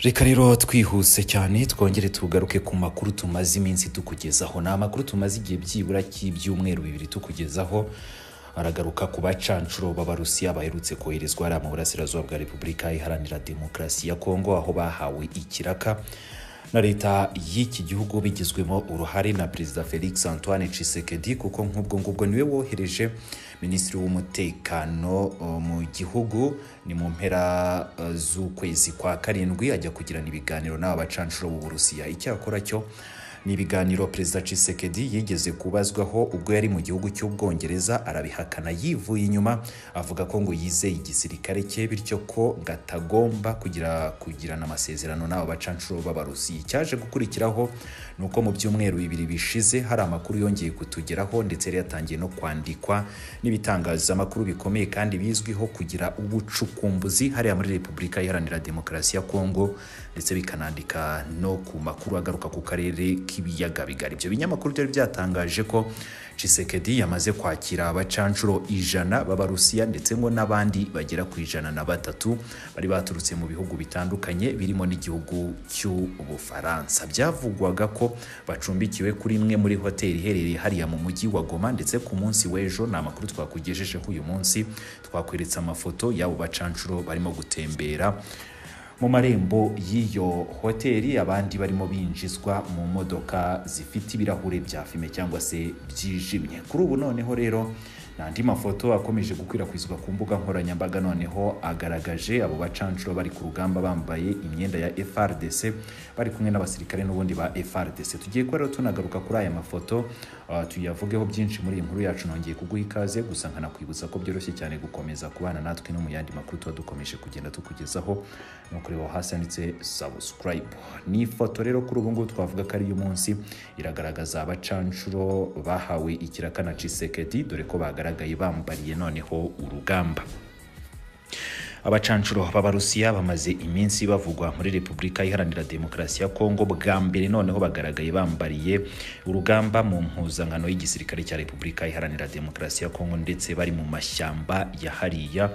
reka rero twihuse cyane twongere tugaruke ku makuru tumaze iminsi tukugezaho ni amakuru tumaze igihe byibura cy'ibyumweru bibiri tukugezaho aragaruka ku bacancuro b'abarusiya baherutse koherezwa hariya mu burasirazuba bwa repubulika iharanira demokarasi ya kongo aho bahawe ikiraka na leta y'iki gihugu bigizwemo uruhare na perezida felix antoine Tshisekedi kuko nk'ubwo ngubwo niwe wohereje minisitiri w'umutekano mu gihugu ni mu mpera z'ukwezi kwa karindwi ajya kugirana ibiganiro n'aba bacancuro b'uburusiya icyakora cyo ni ibiganiro perezida Tshisekedi yigeze kubazwaho ubwo yari mu gihugu cy'ubwongereza arabihakana yivuye inyuma avuga ko ngo yizeye igisirikare cye bityo ko ngo atagomba kugira kugirana amasezerano n'abo bacancuro b'abarusiya icyaje gukurikiraho ni uko mu byumweru bibiri bishize hari amakuru yongeye kutugeraho ndetse yari yatangiye no kwandikwa n'ibitangazamakuru bikomeye kandi bizwiho kugira ubucukumbuzi hariya muri repubulika iharanira demokarasi ya kongo ndetse bikanandika no ku makuru agaruka ku karere k'ibiyaga bigari ibyo binyamakuru byari byatangaje ko Tshisekedi yamaze kwakira abacancuro ijana b'abarusiya ndetse ngo n'abandi bagera ku ijana na batatu bari baturutse mu bihugu bitandukanye birimo n'igihugu cy'ubufaransa byavugwaga ko bacumbikiwe kuri imwe muri hoteli iherereye hariya mu mujyi wa goma ndetse ku munsi w'ejo ni amakuru twakugejejeho uyu munsi twakweretse amafoto y'abo bacancuro barimo gutembera mu marembo y'iyo hoteli abandi barimo binjizwa mu modoka zifite ibirahure bya fime cyangwa se byijimye kuri ubu noneho rero n'andi mafoto akomeje gukwirakwizwa ku mbuga nkoranyambaga noneho agaragaje abo bacancuro bari ku rugamba bambaye imyenda ya FRDC bari kumwe n'abasirikare n'ubundi ba FRDC tugiye kuba rero tunagaruka kuri aya mafoto uh, tuyavugeho byinshi muri iyi nkuru yacu nongeye kuguha ikaze gusa nkanakwibutsa ko byoroshye cyane gukomeza kubana natwe no mu yandi makuru tuba dukomeje kugenda tukugezaho no kureba hasi handitse subscribe ni ifoto rero kuri ubu ngubu twavuga ko ari munsi iragaragaza abacancuro bahawe ikiraka na Tshisekedi dore ko bagaragaye bambariye noneho urugamba abacancuro b'abarusiya bamaze iminsi bavugwa muri repubulika iharanira demokarasi ya kongo bwa mbere noneho bagaragaye bambariye urugamba mu mpuzankano y'igisirikare cya repubulika iharanira demokarasi ya kongo ndetse bari mu mashyamba ya hariya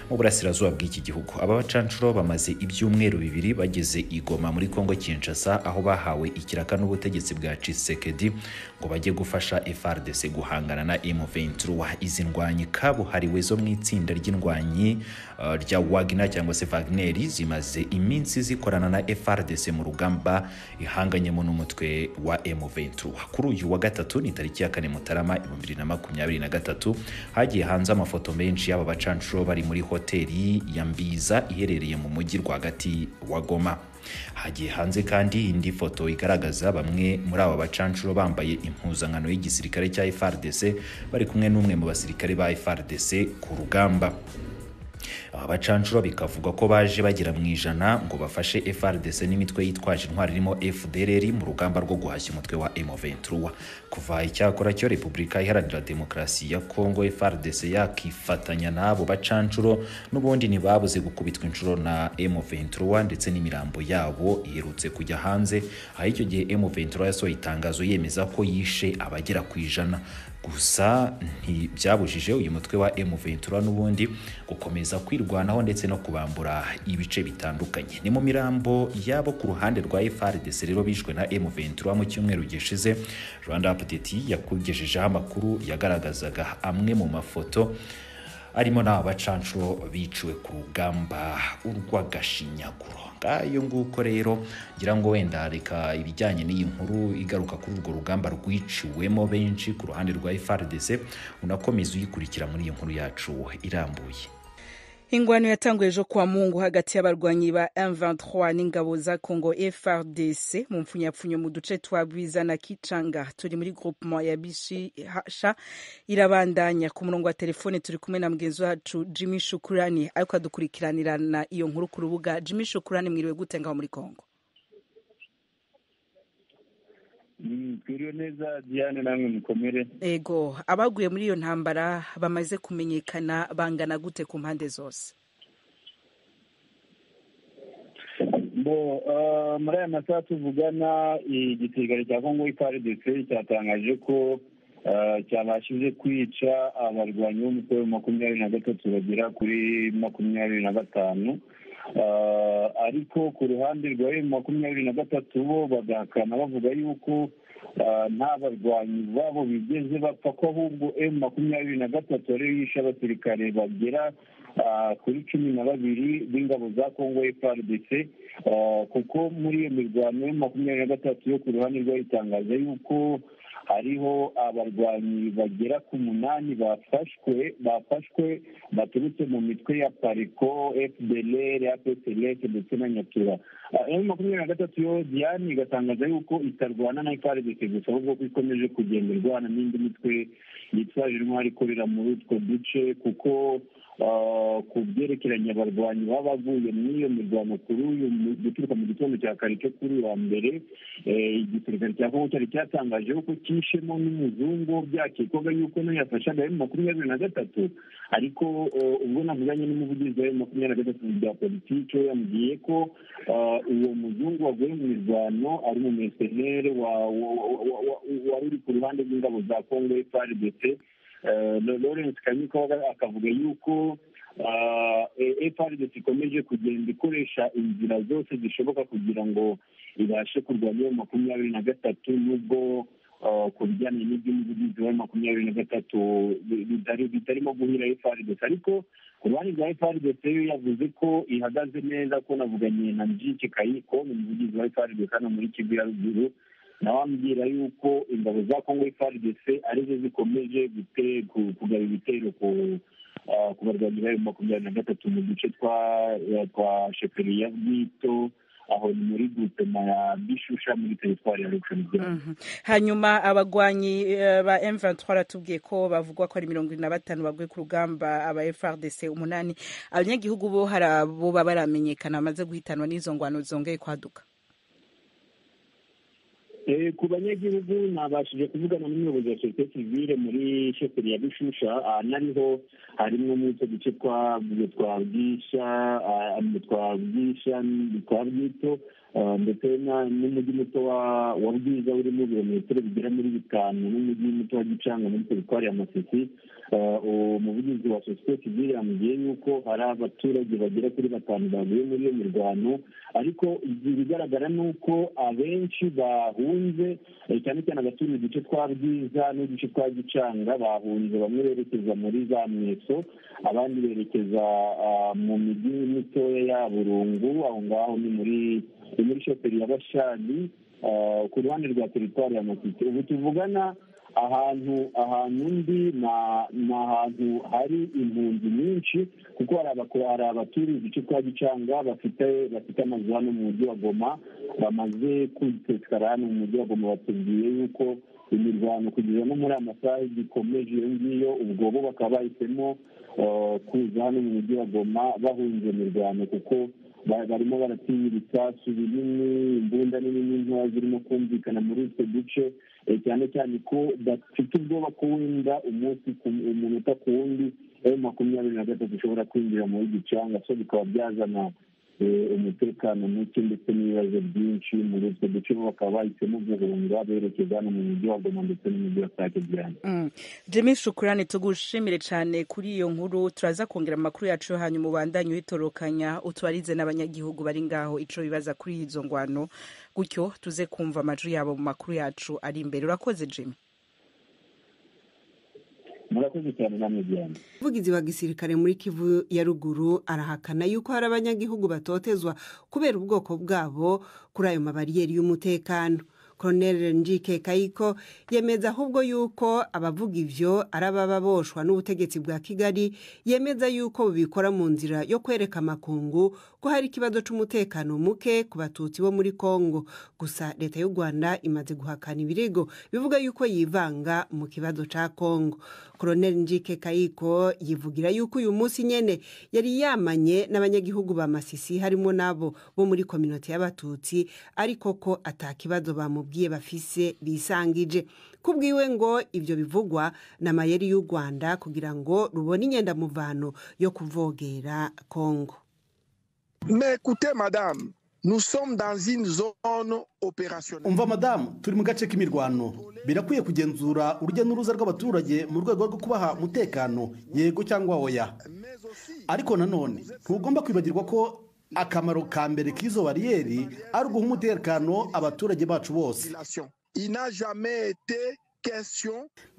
mu burasirazuba bw'iki gihugu aba bacancuro bamaze ibyumweru bibiri bageze igoma muri kongo kinshasa aho bahawe ikiraka n'ubutegetsi bwa cisekedi ngo bajye gufasha frdc guhangana na m23 izi ndwanyi kabuhariwe zo mu itsinda ry'indwanyi uh, rya wagner cyangwa se wagner zimaze iminsi zikorana na frdc mu rugamba ihanganyemo n'umutwe wa m23 kuri uyu wa gatatu ni tariki ya kane mutarama 2023 hagiye hanze amafoto menshi y'aba bacancuro bari muri hoteli ya mbiza iherereye mu mujyi rwagati wa goma hagiye hanze kandi indi foto igaragaza bamwe muri aba bacancuro bambaye impuzankano y'igisirikare cya FRDC bari kumwe n'umwe mu basirikare ba FRDC ku rugamba aba bacancuro bikavugwa ko baje bagera mu ijana ngo bafashe FRDC n'imitwe yitwaje intwari irimo FDLR mu rugamba rwo guhashya umutwe wa M23 kuva icyakora cyo Repubulika Iharanira Demokarasi ya Kongo FRDC yakifatanya n'abo bacancuro n'ubundi ntibabuze gukubitwa inshuro na M23 ndetse n'imirambo yabo iherutse kujya hanze aho icyo gihe M23 yasohoye itangazo yemeza ko yishe abagera ku ijana gusa ntibyabujije uyu mutwe wa M23 n'ubundi gukomeza kwirwanaho ndetse no kubambura ibice bitandukanye ni mu mirambo yabo ku ruhande rwa FRDC rero bishwe na M23 mu cyumweru gishize Rwanda Update yakugejejeho amakuru yagaragazaga amwe mu mafoto arimo n'aba bacancuro biciwe ku rugamba urw'agashinyaguro ngayo nguko rero ngira ngo wenda reka ibijyanye n'iyi nkuru igaruka kuri urwo rugamba rwiciwemo benshi ku ruhande rwa FRDC unakomeza uyikurikira muri iyi nkuru yacu irambuye ingwano yatanguye ejo kwa mungu hagati y'abarwanyi ba M23 n'ingabo za Congo FRDC mu mpfunyapfunyo mu duce twa Bwiza na Kichanga turi muri groupement ya Bishisha irabandanya ku murongo wa telefone turi kumwe na mugenzi wacu Jimmy Shukurani ariko adukurikiranirana iyo nkuru ku rubuga Jimmy Shukurani mwiriwe gute ngaho muri Congo twiriwe neza diane namwe mukomere ego abaguye muri iyo ntambara bamaze kumenyekana bangana gute ku mpande zose bo muri aya masaha tuvugana igisirikare cya kongo ifaridese cyatangaje ko cyabashije kwica abarwanyi b'umutwe wa makumyabiri na gatatu bagera kuri makumyabiri na batanu ariko ku ruhande rwa bibiri makumyabiri na gatatu bo bagahakana bavuga yuko nta barwanyi babo bigeze bapfa ko ahubwo emu makumyabiri na gatatu ariyo yishe abasirikare bagera kuri cumi na babiri b'ingabo za kongo frdc kuko muri iyo mirwano emu makumyabiri na gatatu yo ku ruhande rwayo itangaza yuko hariho abarwanyi bagera ku munani bafashwe bafashwe baturutse mu mitwe ya pariko fdlr apselec ndetse na nyatura emu makumyabiri na gatatu yo diane igatangaza yuko itarwana na frdc gusa ahubwo ko ikomeje kugenda irwana n'indi mitwe yitwaje intwari ikorera muri utwo duce kuko ku byerekeranye abarwanyi baba baguye muri iyo mirwano kuri uyu guturuka mu gitondo cya kare cyo kuri uyu wa mbere igisirikare cya kongo cyari cyatangaje ko cyishemo n'umuzungu byakekwaga yuko nayo yafashaga emu makumyabiri na gatatu ariko ubwo navuganye n'umuvugizi wa emu makumyabiri na gatatu bya politiki we yambwiye ko uwo muzungu waguye mu mirwano ari mu mesenere wari uri ku ruhande rw'ingabo za kongo frdc lawrence kanyiko akavuga yuko frdc ikomeje kugenda ikoresha inzira zose zishoboka kugira ngo ibashe kurwanya iyo makumyabiri na gatatu n'ubwo ku bijyanye n'iby'umuvugizi wa makumyabiri na gatatu bitarimo guhira frdc ariko ku ruhande rwa frdc yo yavuze ko ihagaze neza ko navuganye na mbyiki kayiko ni umuvugizi wa frdc hano muri kivu ya ruguru nawe ambwira yuko ingabo za kongo frdc arizo zikomeje kugaba ibitero ku barwanyi bayo makumyabiri na gatatu mu duce twa sheferiya bwito aho ni muri gutema ya bishusha muri teritwari ya luksemburg hanyuma abagwanyi ba M23 baratubwiye ko bavugwa ko ari mirongo ine na batanu baguye ku rugamba aba FRDC umunani abanyagihugu bo hari abo baba baramenyekana bamaze guhitanwa n'izo ngwano zongeye kwaduka ku banyagihugu nabashije kuvugana n'umuyobozi wa sosiyete sivile muri sheferi ya bishusha nariho harimo muri utwo duce twa twa bwisha twa bwisha twa bwito ndetse n'umujyi muto wa bwiza urimo ibirometero bigera muri bitanu n'umujyi muto wa gicanga muri teritwari ya masisi umuvugizi wa sosiyete sivile yambwiye yuko hari abaturage bagera kuri batanu baguye muri iyo mirwano ariko ibigaragara ni uko abenshi bahunze cyane cyane abatuye uduce twa bwiza n'uduce twa gicanga bahunze bamwe berekeza muri za mweso abandi berekeza mu mijyi mitoya ya burungu aho ngaho ni muri muri shoferi ya bashani ku ruhande rwa teritwari ya masite ubu tuvugana ahantu ahantu ndi ni ahantu hari impunzi nyinshi kuko hari abaturiye uduce twa gicanga bafite bafite amazu hano mu mujyi wa goma bamaze kwitekara hano mu mujyi wa goma batubwiye yuko imirwano kugeza no muri amasaha gikomeje iyo ngiyo ubwo bo bakaba bahisemo kuza hano mu mujyi wa goma bahunze imirwano kuko barimo baratinya ibisasu binini imbunda nini n'intoya zirimo kumvikana muri utwo duce cyane cyane ko bafite ubwoba ko wenda umunsi umunota ku wundi ayo makumyabiri na gatatu ushobora kwinjira muri gicanga so bikaba byazana umutekano muke ndetse n'ibibazo byinshi muri utwo duce bo bakaba bahisemo guhunga berekeza hano mu mujyi wa goma ndetse n'umujyi wa sake byane jimmy shukurane tugushimire cyane kuri iyo nkuru turaza kongera amakuru yacu yo hanyuma ubandanye uyitorokanya utubarize n'abanyagihugu bari ngaho icyo bibaza kuri izo ngwano gutyo tuze kumva amajwi yabo mu makuru yacu ari imbere urakoze jimmy murakoze cyane namwe byane umuvugizi wa gisirikare muri kivu ya ruguru arahakana yuko hari abanyagihugu batotezwa kubera ubwoko bwabo kuri ayo mabariyeri y'umutekano koroneri njike kayiko yemeza ahubwo yuko abavuga ibyo ari ababa boshwa n'ubutegetsi bwa kigali yemeza yuko bubikora mu nzira yo kwereka amakungu ko hari ikibazo cy'umutekano muke ku batutsi bo muri congo gusa leta y'u rwanda imaze guhakana ibirego bivuga yuko yivanga mu kibazo cya congo koroneri njike kayiko yivugira yuko uyu munsi nyine yari yamanye n'abanyagihugu ba masisi harimo n'abo bo muri kominoti y'abatutsi ariko ko atakibazo bamu bamubwiye bafise bisangije kubwiwe ngo ibyo bivugwa na mayeri y'u rwanda kugira ngo rubone inyendamuvano yo kuvogera kongo umva madamu turi mu gace k'imirwano birakwiye kugenzura urujya n'uruza rw'abaturage mu rwego rwo kubaha umutekano yego cyangwa oya ariko nanone ntugomba kwibagirwa ko akamaro ka mbere k'izo bariyeri ari uguha umutekano abaturage bacu bose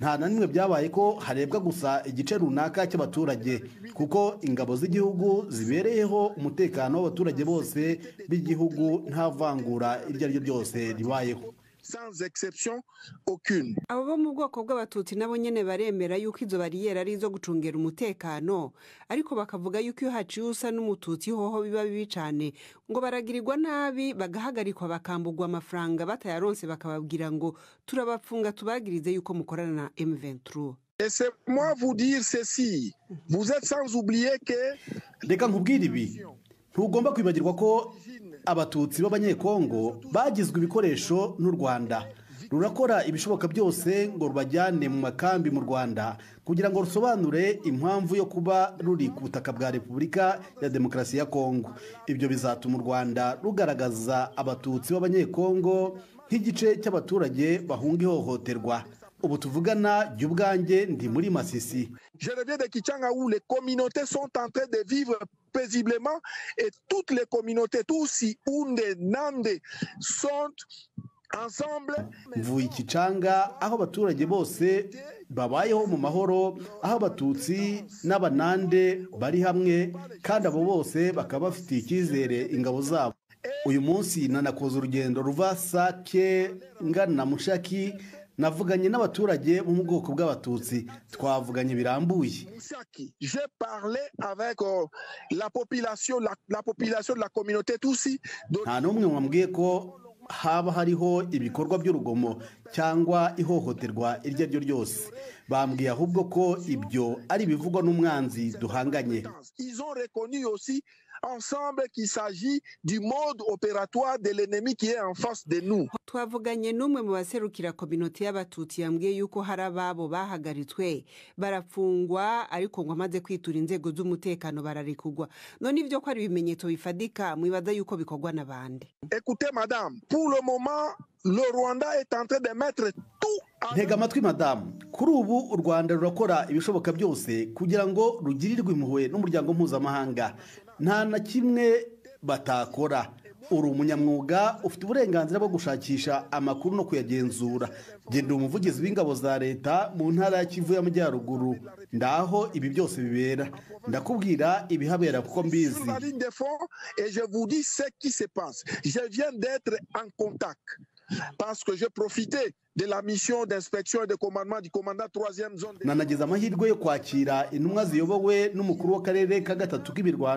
nta na nimwe byabaye ko harebwa gusa igice runaka cy'abaturage kuko ingabo z'igihugu zibereyeho umutekano w'abaturage bose b'igihugu nta vangura iryo ari ryo ryose ribayeho abo bo mu bwoko bw'abatutsi nabo nyine baremera yuko izo bariyeri ari izo gucungera umutekano ariko bakavuga yuko iyo haciye usa n'umututsi hoho biba bibi cyane ngo baragirirwa nabi bagahagarikwa bakambugwa amafaranga batayaronse bakababwira ngo turabapfunga tubagirize yuko mukorana na emuventuru reka nkubwire ibi ntugomba kwibagirwa ko abatutsi b'abanyekongo bagizwe ibikoresho n'u rwanda rurakora ibishoboka byose ngo rubajyane mu makambi mu rwanda kugira ngo rusobanure impamvu yo kuba ruri ku butaka bwa repubulika ya demokarasi ya kongo ibyo bizatuma u rwanda rugaragaza abatutsi b'abanyekongo nk'igice cy'abaturage bahunga ihohoterwa ubu tuvugana jya ubwanjye ndi muri masisi paisiblement et toutes les communautés, Tutsi, Unde, Nande, sont ensemble. mvuye ikicanga aho abaturage bose babayeho mu mahoro aho abatutsi n'abanande bari hamwe kandi abo bose bakaba bafitiye icyizere ingabo zabo uyu munsi nanakoze urugendo ruva sake ngana mushaki navuganye n'abaturage bo mu bwoko bw'abatutsi twavuganye birambuye Moussaki. J'ai parlé avec euh, la population, la, la population de la communauté Tutsi. Donc, nta n'umwe wambwiye ko haba hariho ibikorwa by'urugomo cyangwa ihohoterwa iryo ari ryo ryose bambwiye ahubwo ko ibyo ari ibivugwa n'umwanzi duhanganye Ils ont reconnu aussi ensemble qu'il s'agit du mode opératoire de l'ennemi qui est en face de nous. twavuganye n'umwe mu baserukira kominote y'abatutsi yambwiye yuko hari ababo bahagaritswe barafungwa ariko ngo amaze kwitura inzego z'umutekano bararekugwa none ibyo ko ari ibimenyetso bifadika mwibaza yuko bikorwa n'abandi Écoutez, madame, pour le moment, le Rwanda est en train de mettre tout en ntega amatwi madamu kuri ubu u rwanda rurakora ibishoboka byose kugira ngo rugirirwe impuhwe n'umuryango mpuzamahanga nta na kimwe batakora uri umunyamwuga ufite uburenganzira bwo gushakisha amakuru no kuyagenzura genda umuvugizi w'ingabo za leta mu ntara ya kivu y'amajyaruguru ndaho ibi byose bibera ndakubwira ibihabera kuko sur mbizi la ligne de fond et je vous dis ce qui se passe. Je viens d'être en contact parce que j'ai profité de la mission d'inspection et de commandement du commandant 3e zone. de- nanagize amahirwe yo kwakira intumwa ziyobowe n'umukuru w'akarere ka gatatu k'ibirwa